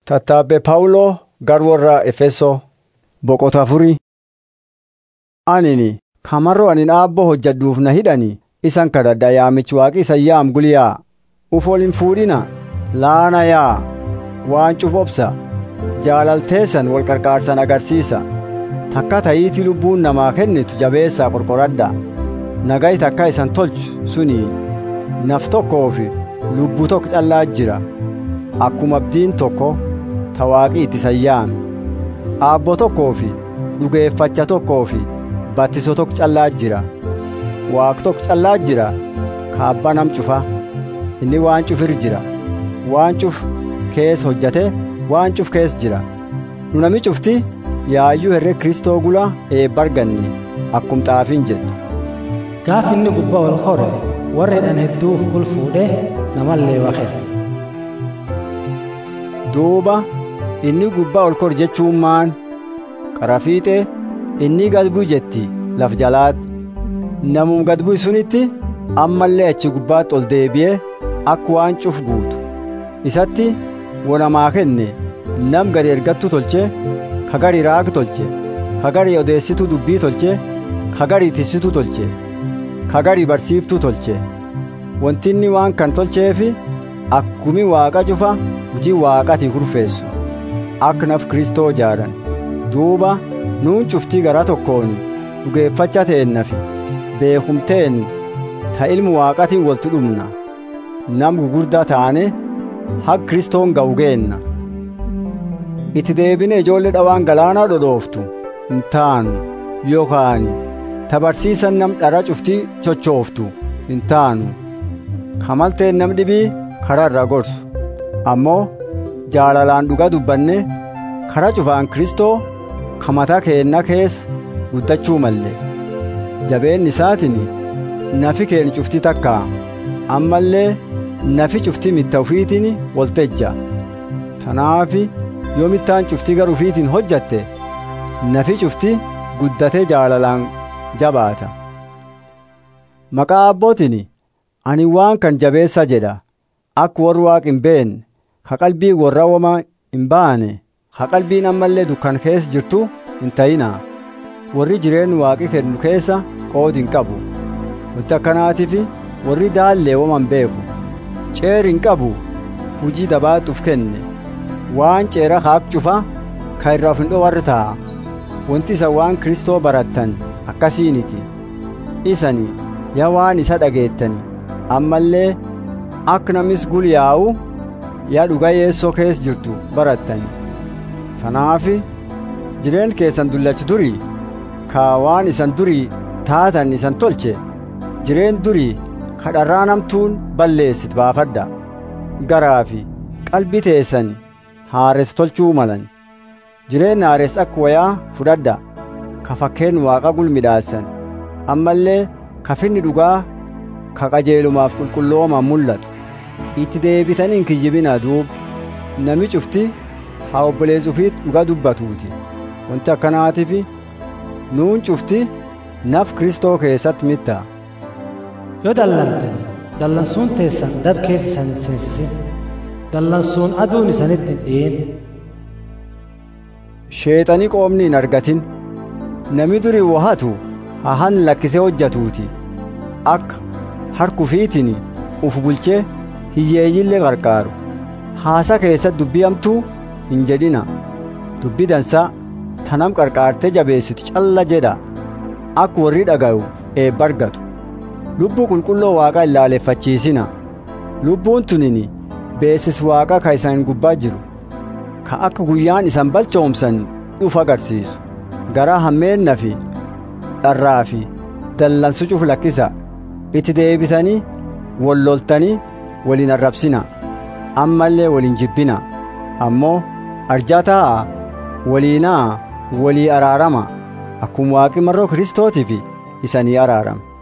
Tattaabbee Phaawuloo gara warra Efesoo boqota afurii. Anini kamaroo ani dhaabboo hojjedhuuf na hidhani isan kadhadha yaamichi waaqi isan yaam guliyaa uf ol hin fuudhina laana yaa waan cuf obsa jaalalteessan wal qarqaarsan agarsiisa takka ta'iitii lubbuun namaa kennitu jabeessaa qorqoradha nagayi takka isan tolchu suni naf tokkoo fi lubbuu tokko callaa jira akkuma abdiin tokko ta waaqi itti isan yaame aabboo tokkoo fi dhugeeffacha tokkoo fi battiso tokko callaa jira waaq tokko callaa jira ka abbaa nam cufa inni waan cufir jira waan cuf kees hojjate waan cuf kees jira nu nami cufti yaayyuu herre kristoo gula eebbarganni akkum xaafiin jettu gaaf inni gubbaa ol kore warri dhan hedduuf kul fuudhe namallee waqe duuba inni gubbaa ol kor jechuun maan qarafiixee inni gad bu'u jetti laf jalaatti namum gad bu'u sunitti ammallee achi gubbaatti ol deebi'ee akka waan cuf guutu isatti wonamaa kenne nam gad ergattu tolche kagari raag tolche kagari odeessitu dubbii tolche kagari tissitu tolche kagari barsiiftuu tolche wantinni waan kan tolcheefi akkumi waaqa cufa hujii waaqatii kurfeessu akka naf kristoo jaaran duuba nuun cuftii garaa tokkoon dhugeeffacha teennafi beekumteen ta ilmu waaqatiin waltu dhumna nam gugurdaa taane haq kristoon ga'u geenna itti deebine ijoollee dhawaan galaanaa dhodhooftu hin taanu yookaan tabarsiisan nam dhara cuftii chochooftu hin taanu kamalteen nam dhibii karaa irraa gorsu ammoo jaalalaan dhugaa dubbanne karaa cufaan kristoo kamataa keenna keessa guddachuu malle jabeen isaatiin nafi keen cufti takka ammallee nafi cufti mitta ufiitiin waltejja tanaafi yoo mittaan cufti gar ufiitiin hojjatte nafi cufti guddatee jaalalaan jabaata maqaa abbootiin ani waan kan jabeessa jedha akka warri waaq hin beenne ka qalbii warra wama hin baane ka qalbiin ammallee dukkan keessa jirtu hin ta'ina warri jireen waaqi kennu keessa qoodi hin qabu wanti akkanaatiif warri daallee wama hin beeku ceer hin qabu hujii dabaaxuuf kenne waan ceera kaak cufa ka irraa of hin dhowarre ta'a wanti isa waan kristoo barattan akkasiiniti isani yaa waan isa dhageettani ammallee akka namis gulyaa'u yaa dhuga yeessoo keessa jirtu barattani tanaafi jireen keessan dullachi durii ka waan isan durii taatan isan tolche jireen durii kadharraa namtuun balleessit baafadha garaa fi qalbii teessan haares tolchuu malan jireen haares akka wayaa fudhadha ka fakkeen waaqa gulmidhaassan ammallee kafinni dhugaa ka qajeelumaaf qulqulloomaan mul'atu itti deebitanii hin kiyyibinaa duub nami cufti haa obboleessuufiit dhugaa dubbatuuti wanti akkanaatiif nuun cufti naf kristoo keessatti mitta yoo dallantan dallansuun teessan dab keessa isan seensisin dallansuun aduun isanitti hin dhi'in sheexanii qoomni hin argatin nami durii wahatu hahan lakkisee hojjatuuti akka harkufiitiin uf bulchee hiyyeeyyillee qarqaaru haasa keessatti dubbii hamtuu hin jedhina dubbii dansaa tanam qarqaartee jabeessitu calla jedha akka warri dhaga'u eebba argatu lubbuu qulqulloo waaqaa hin laaleffachiisina lubbuun tunini beesis waaqaa ka isan gubbaa jiru ka akka guyyaan isan balchoomsan dhufa agarsiisu garaa hammeenna fi dharraa fi dallansu cuf lakkisa itti deebitanii walloltanii waliin arrabsina ammallee waliin jibbina ammoo arjaa taa'a waliinaa walii araarama akkuma waaqi marroo kristootiif isanii araarama